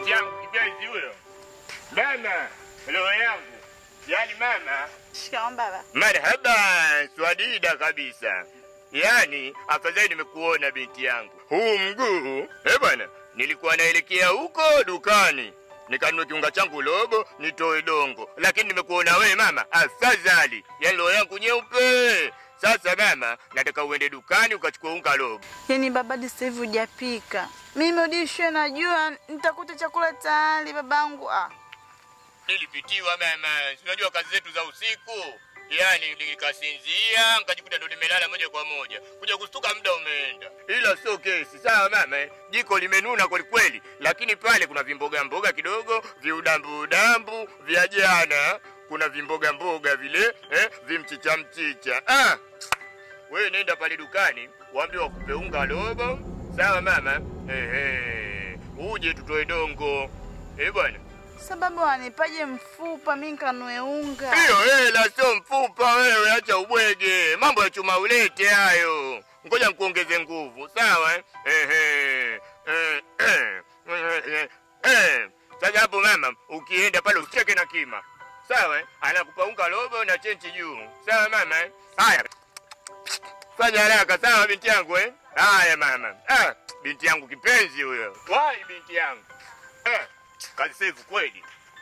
binti yangu kipenzi huyo. Mama, roho yangu. Yaani mama, Shikamoo baba. marhaba, swadida kabisa. Yaani afadhali nimekuona binti yangu. Huu mguu, eh bwana, nilikuwa naelekea huko dukani nikanunue kiunga changu robo nitoe dongo, lakini nimekuona wewe mama, afadhali. Yaani roho yangu nyeupe. Sasa mama, nataka uende dukani ukachukua unga robo. Yaani baba hadi sasa hivi hujapika. Mimi udishwe najua nitakuta chakula tayari babangu. Ah. nilipitiwa mama, si unajua kazi zetu za usiku, yaani nikasinzia nikajikuta ndo nimelala moja kwa moja, kuja kustuka muda umeenda. Ila sio kesi, sawa mama, eh? jiko limenuna kweli kweli, lakini pale kuna vimboga mboga kidogo, viudambu udambu vya jana, kuna vimboga mboga vile eh, vimchicha mchicha. Ah, wewe nenda pale dukani, waambie wakupe unga robo, sawa mama, ehe, uje tutoe dongo, eh bwana. Sababu wanipaje mfupa mimi nikanue unga. Hiyo hela sio mfupa wewe, acha ubwege. Mambo ya chuma ulete hayo. Ngoja nikuongeze nguvu, sawa? eh? Ehe. Eh, eh, eh, eh. Sasa hapo mama, ukienda pale usicheke na kima. Sawa? eh? Anakupa unga robo na chenchi juu. Sawa mama? eh? Haya. Fanya haraka sawa binti yangu eh? Haya mama. Ah, binti yangu kipenzi huyo. Wai binti yangu. Eh, kazi safe kweli.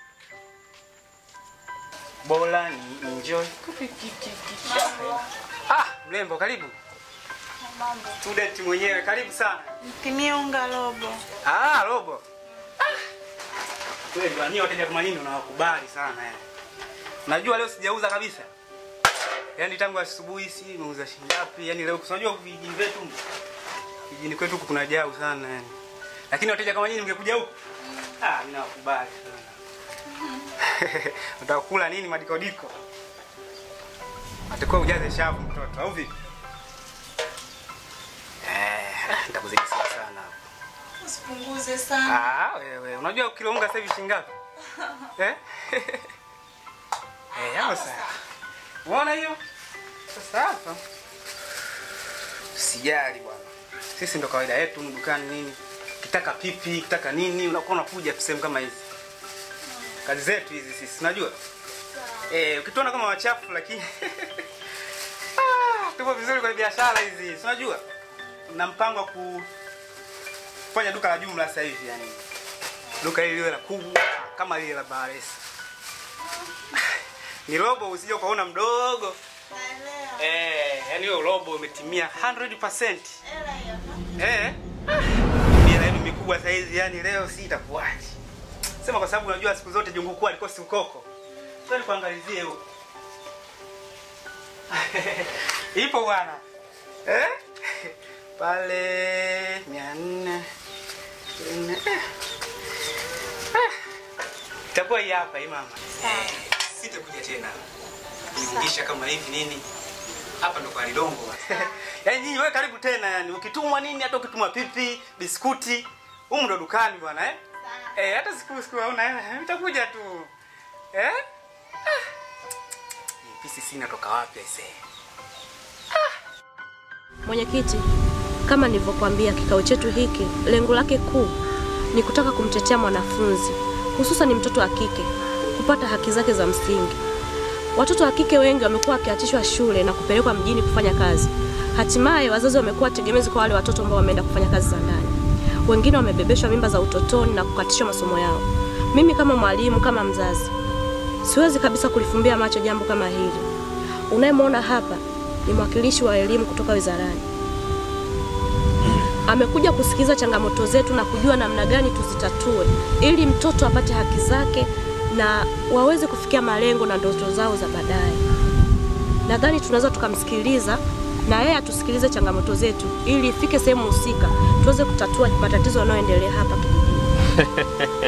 Bora ni enjoy. Ah, mrembo karibu. Student mwenyewe karibu sana. Mpimie unga robo. Ah, robo. Kweli wani wateja kama nini unawakubali sana yani. Unajua leo sijauza kabisa. Yaani tangu asubuhi si nimeuza shilingi ngapi? Yaani leo unajua vijijini vyetu vijijini kwetu huku kuna jau sana yani. Lakini wateja kama nyinyi mngekuja huku. Ah, mimi nawakubali sana. Utakula nini madikodiko? Atakuwa ujaze shavu mtoto au vipi? Eh, nitakuzidishia sana hapo. Usipunguze sana. Ah, wewe unajua kilo unga sasa hivi shilingi ngapi? Eh? Eh, hapo sasa. Unaona hiyo? Sasa hapa. Usijali bwana. Sisi ndo kawaida yetu humu dukani nini? Kitaka pipi, kitaka nini, unakuwa unakuja tu sehemu kama hizi. Kazi zetu hizi sisi, unajua? Eh, ukituona kama wachafu lakini ah, tupo vizuri kwenye biashara hizi, si unajua? Na mpango wa ku kufanya duka la jumla sasa hivi yani. Duka hili liwe la kubwa kama lile la Baresi. Ni robo usije ukaona mdogo. Eh, yani hiyo robo umetimia 100%. Eh. Bila yenu mikubwa sasa hizi yani leo si itakuwaje. Sema kwa sababu unajua siku zote jungu kuu alikosi ukoko. Sasa nikuangalizie huko. Ipo bwana. Eh? Pale 400 400. Eh. Ah. Itakuwa hii hapa hii mama. Eh, sitakuja tena. Nirudisha kama hivi nini? Hapa ndo kwa Lidongo. Yaani nyinyi wewe karibu tena yani ukitumwa nini hata ukitumwa pipi, biskuti, humu ndo dukani bwana eh? Eh, hata siku siku hauna hela, nitakuja tu. Eh? Ah. Hii pisi sina toka wapi aisee? Mwenyekiti, kama nilivyokuambia, kikao chetu hiki lengo lake kuu ni kutaka kumtetea mwanafunzi, hususan mtoto wa kike kupata haki zake za msingi. Watoto wa kike wengi wamekuwa wakiachishwa shule na kupelekwa mjini kufanya kazi. Hatimaye wazazi wamekuwa tegemezi kwa wale watoto ambao wameenda kufanya kazi za ndani. Wengine wamebebeshwa mimba za utotoni na kukatishwa masomo yao. Mimi kama mwalimu, kama mzazi, siwezi kabisa kulifumbia macho jambo kama hili. Unayemwona hapa ni mwakilishi wa elimu kutoka wizarani. Amekuja kusikiliza changamoto zetu na kujua namna gani tuzitatue ili mtoto apate haki zake na waweze kufikia malengo na ndoto zao za baadaye. Nadhani tunaweza tukamsikiliza na yeye atusikilize changamoto zetu ili ifike sehemu husika tuweze kutatua matatizo yanayoendelea hapa kijijini.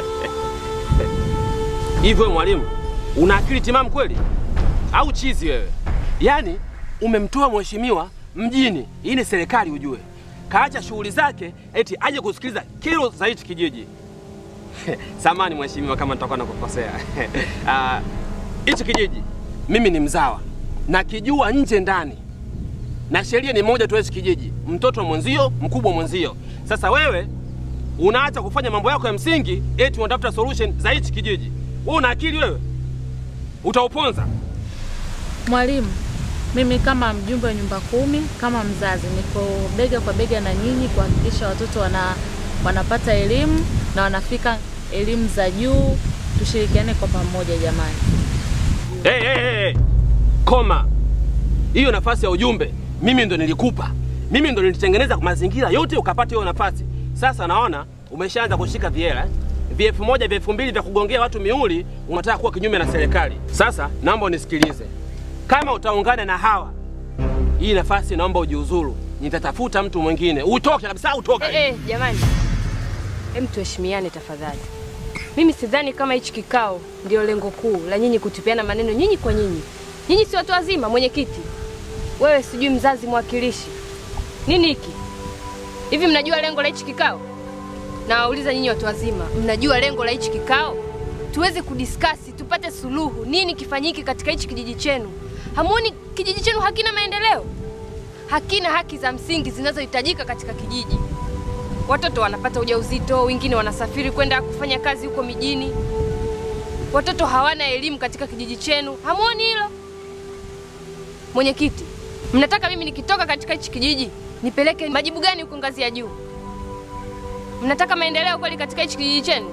Hivi wewe mwalimu, una akili timamu kweli au chizi wewe? Yaani umemtoa mheshimiwa mjini, hii ni serikali ujue, kaacha shughuli zake eti aje kusikiliza kero za hichi kijiji. Samani mheshimiwa, kama nitakuwa nakukosea. Ah, Hichi kijiji mimi ni mzawa, nakijua nje ndani, na sheria ni moja tu hichi kijiji, mtoto mwenzio, mkubwa mwenzio. Sasa wewe unaacha kufanya mambo yako ya msingi, eti unatafuta solution za hichi kijiji. Wewe una akili wewe? Utauponza. Mwalimu, mimi kama mjumbe wa nyumba kumi, kama mzazi, niko bega kwa bega na nyinyi kuhakikisha watoto wana, wanapata elimu na wanafika elimu za juu. Tushirikiane kwa pamoja jamani. Hey, hey, hey, hey. Koma. Hiyo nafasi ya ujumbe mimi ndo nilikupa, mimi ndo nilitengeneza mazingira yote ukapata hiyo nafasi. Sasa naona umeshaanza kushika viela eh? vya elfu moja vya elfu mbili vya kugongea watu miuli, unataka kuwa kinyume na serikali. Sasa naomba unisikilize, kama utaungana na hawa, hii nafasi naomba ujiuzuru, nitatafuta mtu mwingine, utoke kabisa, utoke. Eh, eh, jamani, hem, tuheshimiane tafadhali. Mimi sidhani kama hichi kikao ndio lengo kuu la nyinyi kutupiana maneno nyinyi kwa nyinyi. Nyinyi si watu wazima, mwenyekiti wewe, sijui mzazi, mwakilishi, nini hiki hivi? Mnajua lengo la hichi kikao? Nawauliza nyinyi watu wazima, mnajua lengo la hichi kikao? Tuweze kudiskasi, tupate suluhu, nini kifanyike katika hichi kijiji chenu. Hamuoni kijiji chenu hakina maendeleo, hakina haki za msingi zinazohitajika katika kijiji. Watoto wanapata ujauzito, wengine wanasafiri kwenda kufanya kazi huko mijini. Watoto hawana elimu katika kijiji chenu, hamuoni hilo? Mwenyekiti, mnataka mimi nikitoka katika hichi kijiji nipeleke majibu gani huko ngazi ya juu? Mnataka maendeleo kweli katika hichi kijiji chenu?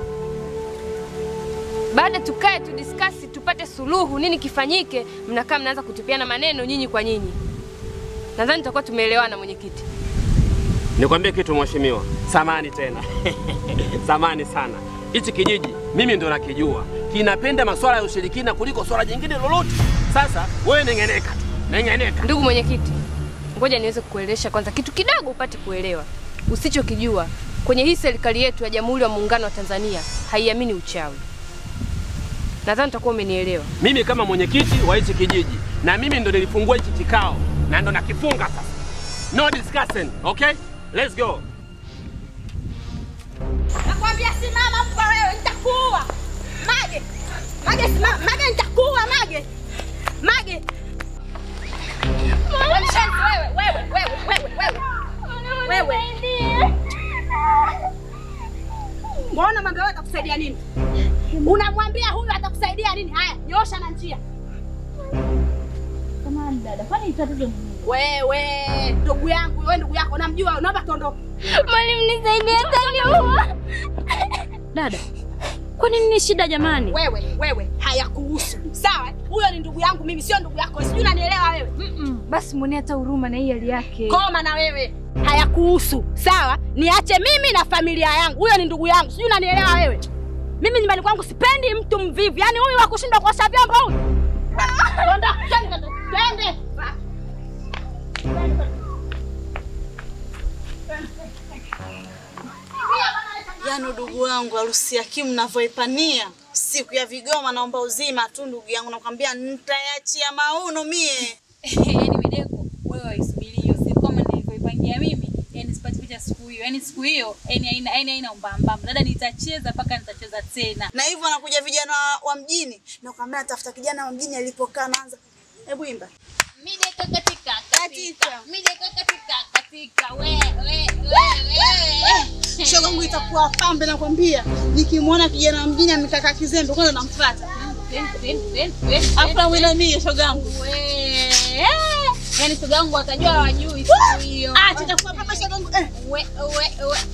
Baada tukae tudiskasi, tupate suluhu, nini kifanyike, mnakaa mnaanza kutupiana maneno nyinyi kwa nyinyi. Nadhani tutakuwa tumeelewana, mwenyekiti. Nikwambie kitu mheshimiwa, samani tena samani sana. Hichi kijiji mimi ndo nakijua, kinapenda masuala ya ushirikina kuliko swala jingine lolote. Sasa wewe neng'eneka tu, neng'eneka. Ndugu mwenyekiti, ngoja niweze kukuelewesha kwanza kitu kidogo upate kuelewa. Usichokijua kwenye hii serikali yetu ya Jamhuri ya Muungano wa Tanzania haiamini uchawi. Nadhani utakuwa umenielewa. Mimi kama mwenyekiti wa hichi kijiji, na mimi ndo nilifungua hichi kikao na ndo nakifunga sasa. No discussing, okay? Let's go. Nakwambia simama mbwa wewe, nitakuua. Mage. Mage simama, Mage nitakuua Mage. Mage. Wewe mshenzi wewe, wewe, wewe, wewe, wewe. Wewe. Mbona Mage wewe atakusaidia nini? Unamwambia huyu atakusaidia nini? Haya, nyosha na njia. Samahani dada, kwani tatizo ni nini? Wewe, ndugu yangu, wewe ndugu yako, namjua, naomba tuondoke. Mwalimu nisaidie taniua. Dada, kwa nini ni shida jamani? Wewe, wewe, hayakuhusu. Sawa? Huyo ni ndugu yangu mimi, sio ndugu yako. Sijui unanielewa wewe. Basi mwone hata huruma na hii hali yake. Koma na wewe, hayakuhusu. Sawa? Niache mimi na familia yangu. Huyo ni ndugu yangu, sijui unanielewa wewe. Mimi nyumbani kwangu sipendi mtu mvivu, yaani huyu wa kushindwa kuosha vyombo huyu. Ondoka, twende, twende. Yaani udugu wangu harusi ya Kimu navyoipania siku ya vigoma, naomba uzima tu ndugu yangu, nakwambia nitayachia mauno mie. Yaani Mideko, wewe waisubiri hiyo siku kama nilivyoipangia mimi, yani sipati picha siku hiyo. Yaani siku hiyo, yani haina yani haina umbambamba. Dada nitacheza mpaka nitacheza tena. Na hivyo wanakuja vijana wa- wa mjini, nakwambia natafuta kijana wa mjini alipokaa, naanza hebu imba Mideko katika katika. Mideko katika katika. We we we we. shoga yangu itakuwa pambe, nakwambia. Nikimwona kijana wa mjini amekaa kaa kizembe, kwanza namfuata, afu namwinamia shoga yangu. We. Yaani shoga yangu watajua hawajui siku hiyo. Acha itakuwa pambe shoga yangu eh. We we we.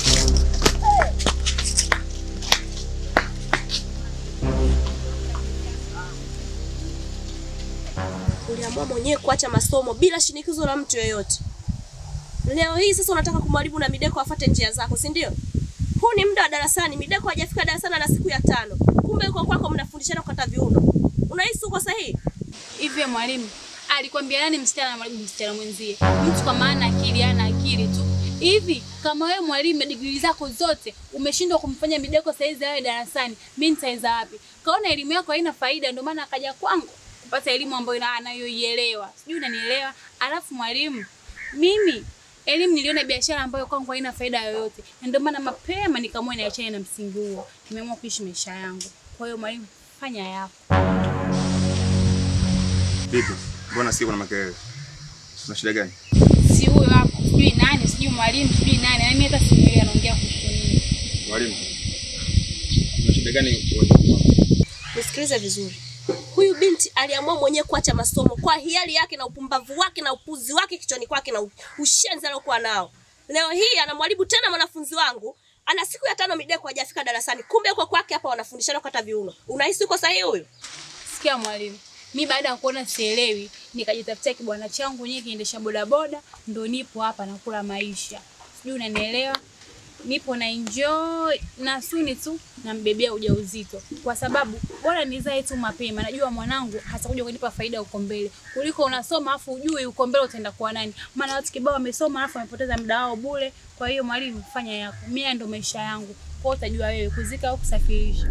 Uliamua mwenyewe kuacha masomo bila shinikizo la mtu yoyote. Leo hii sasa unataka kumwaribu na Mideko afate njia zako, si ndio? Huu ni muda wa darasani, Mideko hajafika darasani na siku ya tano. Kumbe yuko kwako mnafundishana kukata viuno. Unahisi uko sahihi? Hivi mwalimu alikwambia nani msichana na mwalimu msichana mwenzie? Mtu kwa maana akili ana akili tu. Hivi kama wewe mwalimu na digrii zako zote umeshindwa kumfanya Mideko saizi awe darasani, mimi nitaweza wapi? Kaona elimu yako haina faida, ndio maana akaja kwangu kupata elimu ambayo ina- anayoielewa. Sijui unanielewa? Alafu mwalimu, mimi elimu niliona biashara ambayo kwangu haina faida yoyote, na ndio maana mapema nikaamua niachane na msingi huo. Nimeamua kuishi maisha yangu. Kwa hiyo mwalimu, fanya yako. Vipi? Mbona sikia kuna makelele? Una shida gani? si huyo hapo, sijui nani, sijui mwalimu, sijui nani, na mimi hata simuelewi anaongea kuhusu Mwalimu, una shida gani kuwajibu? Nisikilize vizuri. Huyu binti aliamua mwenyewe kuacha masomo kwa hiari yake na upumbavu wake na upuzi wake kichwani kwake na ushenzi aliokuwa nao. Leo hii anamwalibu tena mwanafunzi wangu, ana siku ya tano mideko hajafika darasani. Kumbe yuko kwake hapa wanafundishana kukata viuno. Unahisi uko sahihi huyu? Sikia mwalimu, mi baada ya kuona sielewi, nikajitafutia kibwana changu nyewe kiendesha bodaboda, ndo nipo hapa nakula maisha. Sijui unanielewa? Nipo na enjoy na suni tu nambebea ujauzito, kwa sababu bora nizae tu mapema. Najua mwanangu hatakuja kunipa faida huko mbele, kuliko unasoma afu ujui huko mbele utaenda kwa nani. Maana watu kibao wamesoma afu wamepoteza muda wao bure. Kwa hiyo mwalimu, fanya yako, mimi ndo maisha yangu, kwa hiyo utajua wewe kuzika au kusafirisha.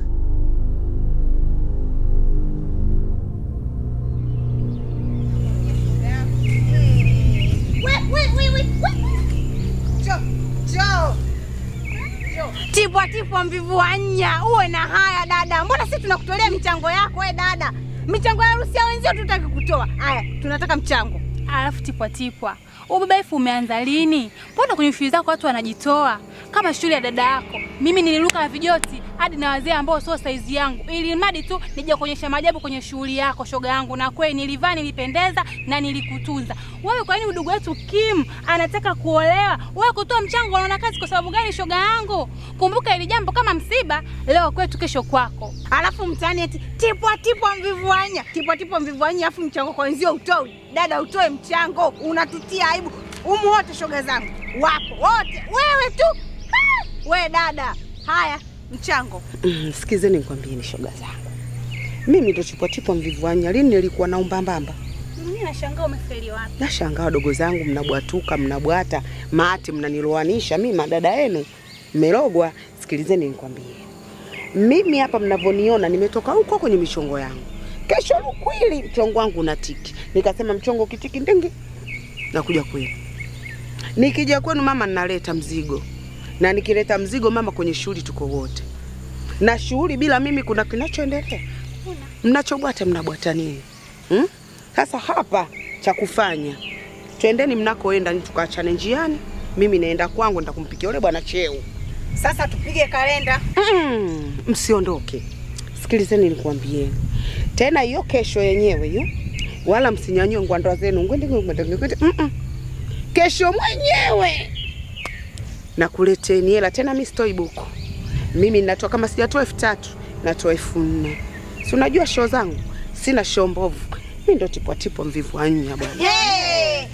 Tipwa tipwa mvivu wa nya, uwe na haya dada. Mbona sisi tunakutolea michango yako we dada? Michango ya harusi ya wenzio tutaki kutoa. Haya, tunataka mchango. Alafu tipwa tipwa, ubabaifu umeanza lini? Mbona kwenye shule zako watu wanajitoa kama shule ya dada yako? Mimi niliruka na vijoti hadi na wazee ambao sio saizi yangu, ili mradi tu nije kuonyesha maajabu kwenye shughuli yako, shoga yangu. Na kweli nilivaa, nilipendeza na nilikutunza wewe. Kwa nini udugu wetu Kim anataka kuolewa, wewe kutoa mchango, unaona kazi kwa sababu gani, shoga yangu? Kumbuka ili jambo kama msiba, leo kwetu, kesho kwako. Alafu mtaani eti tipwa tipwa mvivu wa nya, tipwa tipwa mvivu wa nya, afu mchango kwa wenzio utoi. Dada, utoe mchango, unatutia aibu. Umu wote shoga zangu wapo wote, wewe tu Ah! we dada. Haya, mchango Mm, sikizeni nikwambie ni shoga zangu. Mimi ndo chupwa chupwa mvivu wanya. Lini nilikuwa na umbambamba? Mimi nashangaa umefeli wapi? Nashangaa wadogo zangu mnabwatuka, mnabwata, maati mnaniloanisha. Mimi madada yenu mmelogwa. Sikilizeni nikwambie. Mimi hapa mnavyoniona nimetoka huko kwenye michongo yangu. Kesho lukwili mchongo wangu unatiki. Nikasema mchongo kitiki ndenge. Nakuja kwenu. Nikija kwenu mama ninaleta mzigo. Na nikileta mzigo mama kwenye shughuli tuko wote. Na shughuli bila mimi kuna kinachoendelea. Mnachobwata mnabwata nini? Hmm? Sasa hapa cha kufanya, twendeni mnakoenda, ni tukaachane njiani. Mimi naenda kwangu, nitakumpikia yule bwana cheo. sasa tupige kalenda. Mm, msiondoke, sikilizeni nikwambieni tena, hiyo kesho yenyewe hiyo, wala msinyanyue ngwandwa zenu ngwende ngwende ngwende. Mm -mm. Kesho mwenyewe nakuleteni hela tena, mi sitoi buku. Mimi natoa kama sijatoa elfu tatu natoa elfu nne. Si unajua show zangu, sina show mbovu. Mi ndo tipwa tipwa mvivu anya bwana. Hey!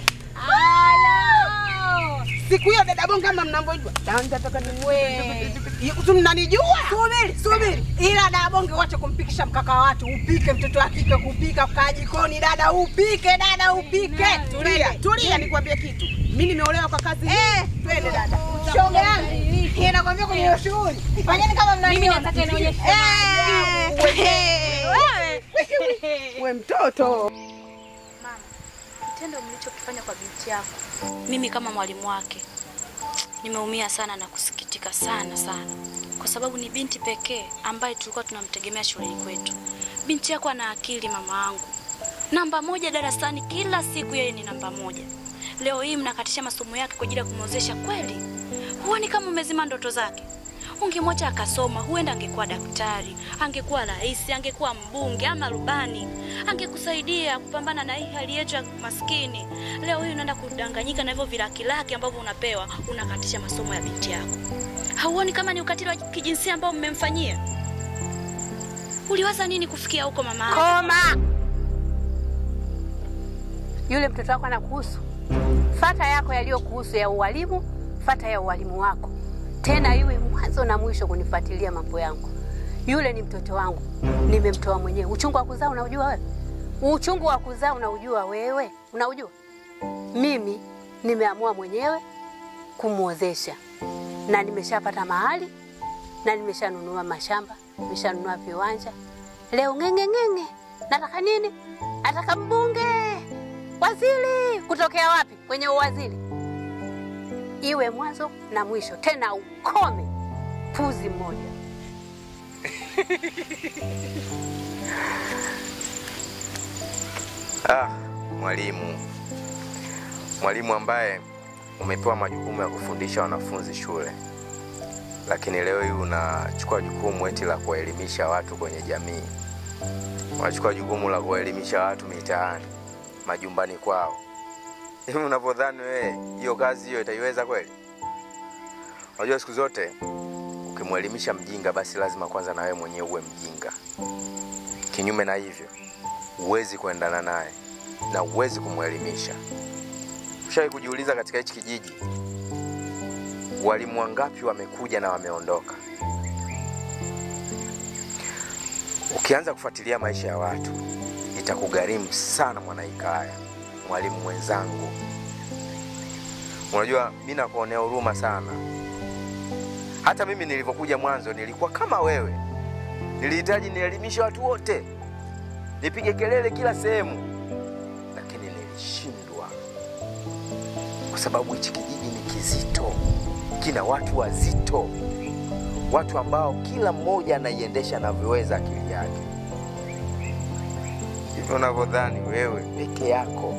Halo! Siku hiyo dada bonga kama mnavyojua. Tanza toka ni We. Tu mnanijua? Subiri, subiri. Ila dada bonge wacha kumpikisha mkaka wa watu. Upike mtoto wa kike kupika kaa jikoni dada upike dada upike. Tulia, tulia nikwambie kitu. Mimi nimeolewa kwa kazi hii. Eh, twende dada. Shoga yangu. Inakwambia kwenye hiyo shughuli. Fanyeni kama mnaniona. Mimi nataka nionyeshe Eh. Wewe. We mtoto. Kitendo mlichokifanya kwa binti yako, mimi kama mwalimu wake nimeumia sana na kusikitika sana sana, kwa sababu ni binti pekee ambaye tulikuwa tunamtegemea shuleni kwetu. Binti yako ana akili, mama yangu, namba moja darasani, kila siku yeye ni namba moja. Leo hii mnakatisha masomo yake kwa ajili ya kumwozesha kweli? Huoni kama umezima ndoto zake? Ungemwacha akasoma, huenda angekuwa daktari, angekuwa rais, angekuwa mbunge ama rubani, angekusaidia kupambana na hii hali yetu ya maskini. Leo hii unaenda kudanganyika na hivyo vilaki laki ambavyo unapewa, unakatisha masomo ya binti yako. Hauoni kama ni ukatili wa kijinsia ambao mmemfanyia? Uliwaza nini kufikia huko mama? Koma. Yule mtoto wako anakuhusu. Fata yako yaliyokuhusu ya ualimu, fata ya ualimu wako, tena iwe mwanzo na mwisho kunifuatilia mambo yangu. Yule ni mtoto wangu, nimemtoa mwenyewe. Uchungu wa kuzaa unaujua wewe? Uchungu wa kuzaa unaujua wewe? Unaujua? Mimi nimeamua mwenyewe kumwozesha, na nimeshapata mahali na nimeshanunua mashamba, nimeshanunua viwanja. Leo ng'enge ng'enge, nataka nini? Nataka mbunge, waziri. Kutokea wapi? Kwenye uwaziri. Iwe mwanzo na mwisho, tena ukome. Puzi mmoja. Ah, mwalimu, mwalimu ambaye umepewa majukumu ya kufundisha wanafunzi shule, lakini leo hii unachukua jukumu eti la kuwaelimisha watu kwenye jamii, unachukua jukumu la kuwaelimisha watu mitaani, majumbani kwao. Hivi unavyodhani wewe hiyo kazi hiyo itaiweza kweli? Unajua siku zote ukimwelimisha mjinga, basi lazima kwanza na wewe mwenyewe uwe mjinga. Kinyume na hivyo, huwezi kuendana naye na huwezi kumwelimisha. Ushawahi kujiuliza katika hichi kijiji walimu wangapi wamekuja na wameondoka? Ukianza kufuatilia maisha ya watu itakugharimu sana, Mwanaikaya, mwalimu mwenzangu. Unajua, mi nakuonea huruma sana. Hata mimi nilivyokuja mwanzo nilikuwa kama wewe, nilihitaji nielimishe watu wote, nipige kelele kila sehemu, lakini nilishindwa kwa sababu hichi kijiji ni kizito, kina watu wazito, watu ambao kila mmoja anaiendesha anavyoweza akili yake. Hivyo unavyodhani wewe peke yako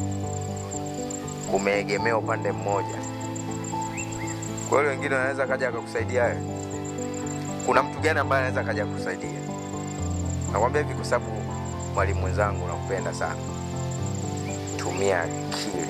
umeegemea upande mmoja, kwa hiyo wengine wanaweza kaja akakusaidia wewe? Kuna mtu gani ambaye anaweza kaja kukusaidia? Nakwambia hivi kwa sababu mwalimu mwenzangu, nakupenda sana. Tumia akili.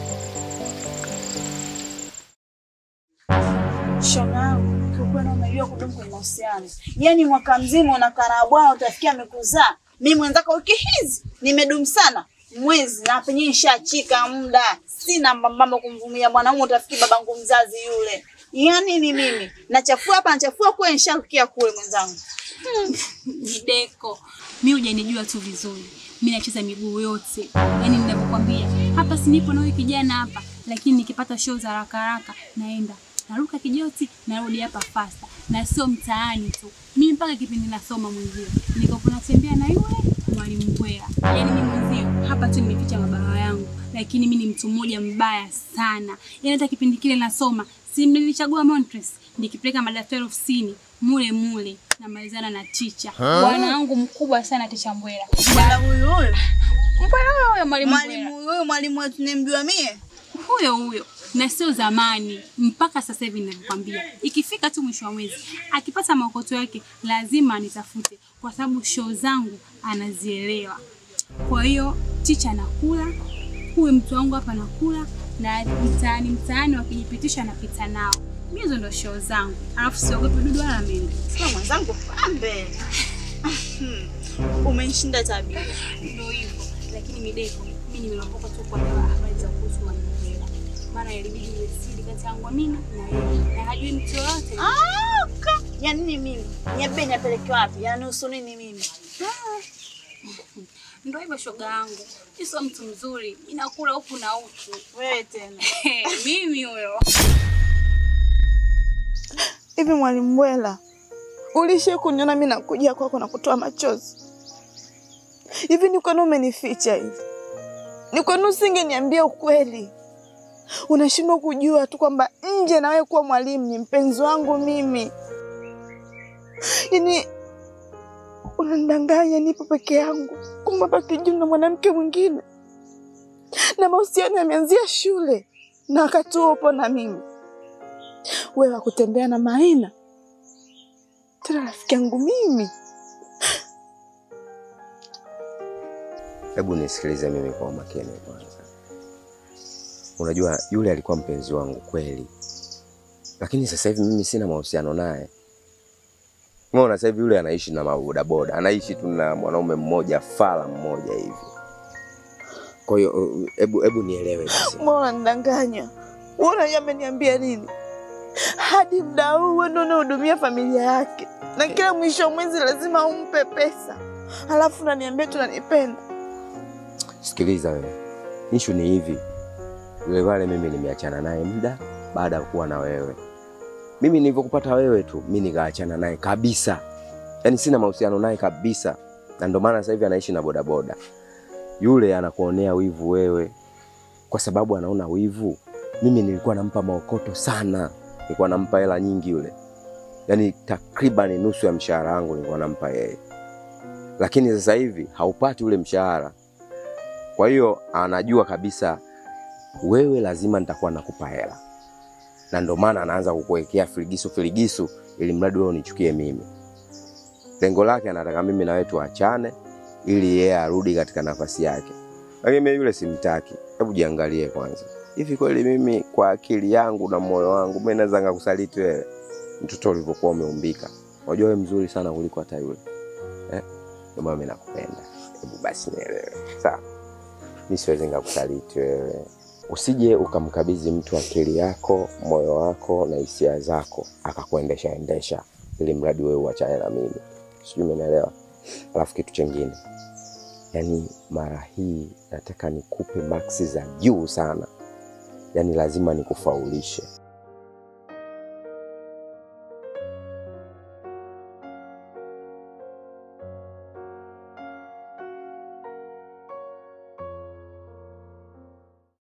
Shoga yangu, kiukweli unajua kudumu kwenye mahusiano. Yaani mwaka mzima unakaa na bwana utafikia amekuzaa. Mimi mwenzako wiki hizi nimedumu sana. Mwezi na penye nishachika muda. Sina mbambamba kumvumilia mwanaume utafikiri babangu mzazi yule. Yaani ni mimi. Nachafua hapa nachafua kule nisharukia kule mwenzangu. Mideko, mi hujanijua tu vizuri. Mi nacheza miguu yote, yaani ninavyokwambia hapa, si nipo na huyu kijana hapa, lakini nikipata show za haraka haraka naenda naruka kijoti, narudi hapa fasta, na sio mtaani tu. Mimi mpaka kipindi nasoma mwenzio nikopo natembea na yule mwalimu Mbwela, yaani mimi mwenzio hapa tu nimeficha mabawa yangu, lakini mimi ni mtu mmoja mbaya sana. Yaani hata kipindi kile nasoma, si nilichagua Montres nikipeleka madaftari ofisini mule mule namalizana na ticha Ha? bwana wangu mkubwa sana ticha Mbwela. Bwana huyu huyu. Mbwela huyo huyo mwalimu Mwalimu huyu mwalimu wetu nimjua mie. huyo huyo na sio zamani, mpaka sasa hivi ninavyokwambia, ikifika tu mwisho wa mwezi akipata maokoto yake lazima anitafute, kwa sababu show zangu anazielewa. Kwa hiyo ticha anakula, huyu mtu wangu hapa anakula, na mtaani mtaani wakijipitisha napita nao. Mimi hizo ndo show zangu, alafu siogopi dudu wala mende. Sio mwenzangu pambe. Umenishinda tabia. Ndio hivyo, lakini Mideko, mimi nimeokoka tu kwa habari za kuhusu mwalimu Mbwela. maana ilibidi iwe siri kati yangu mimi na yeye, na hajui mtu yoyote. Ah, ka. Ya nini mimi? Nyebe niapeleke wapi? Yaani usu nini mimi? Ndio hivyo shoga yangu, mimi sio mtu mzuri, inakula huku na huku. Wewe tena. mimi huyo. Hivi mwalimu Mbwela, ulishe kuniona mimi nakuja kwako na kutoa machozi? Hivi ni kwani umenificha hivi? Ni kwani usingeniambia ukweli? Unashindwa kujua tu kwamba nje na wewe kuwa mwalimu ni mpenzi wangu mimi. Yaani unanidanganya nipo peke yangu, kumbe hapa kijiji na mwanamke mwingine, na mahusiano yameanzia shule na wakati huo upo na mimi wewe wakutembea na Maina, tena rafiki yangu mimi. Hebu nisikilize mimi kwa umakini kwanza. Unajua yule alikuwa mpenzi wangu kweli, lakini sasa hivi mimi sina mahusiano naye. Umeona, sasa hivi yule anaishi na mabodaboda, anaishi tu na mwanaume mmoja fala mmoja hivi. Kwa hiyo uh, hebu hebu nielewe basi. Mbona unanidanganya? Wewe unajua ameniambia nini? Hadi muda huu wewe ndio unahudumia familia yake, na kila mwisho wa mwezi lazima umpe pesa, alafu unaniambia tunanipenda. Sikiliza wewe, ishu ni hivi, yule pale mimi nimeachana naye muda baada ya kuwa na wewe. Mimi nilivyokupata wewe tu, mimi nikaachana naye kabisa, yaani sina mahusiano naye kabisa, na ndio maana sasa hivi anaishi na bodaboda. Yule anakuonea wivu wewe, kwa sababu anaona wivu. Mimi nilikuwa nampa maokoto sana, nilikuwa nampa hela nyingi yule, yaani takriban nusu ya mshahara wangu nilikuwa nampa yeye, lakini sasa hivi haupati ule mshahara. Kwa hiyo anajua kabisa wewe lazima nitakuwa nakupa hela, na ndo maana anaanza kukuwekea filigisu filigisu, ili mradi wewe unichukie mimi. Lengo lake anataka mimi na wewe tuachane, ili yeye arudi katika nafasi yake, lakini mimi yule simtaki. Hebu jiangalie kwanza, hivi kweli mimi kwa akili yangu na moyo wangu mimi naweza ngakusaliti wewe, mtoto ulivyokuwa umeumbika? Unajua wewe mzuri sana kuliko hata yule eh? Ndio maana mimi nakupenda. Hebu basi nielewe, sawa? Mimi siwezi ngakusaliti wewe. Usije ukamkabidhi mtu akili yako, moyo wako na hisia zako akakuendesha endesha, ili mradi wewe uachane na mimi. Sijui umenielewa? Alafu kitu chingine, yaani mara hii nataka nikupe maksi za juu sana, yaani lazima nikufaulishe.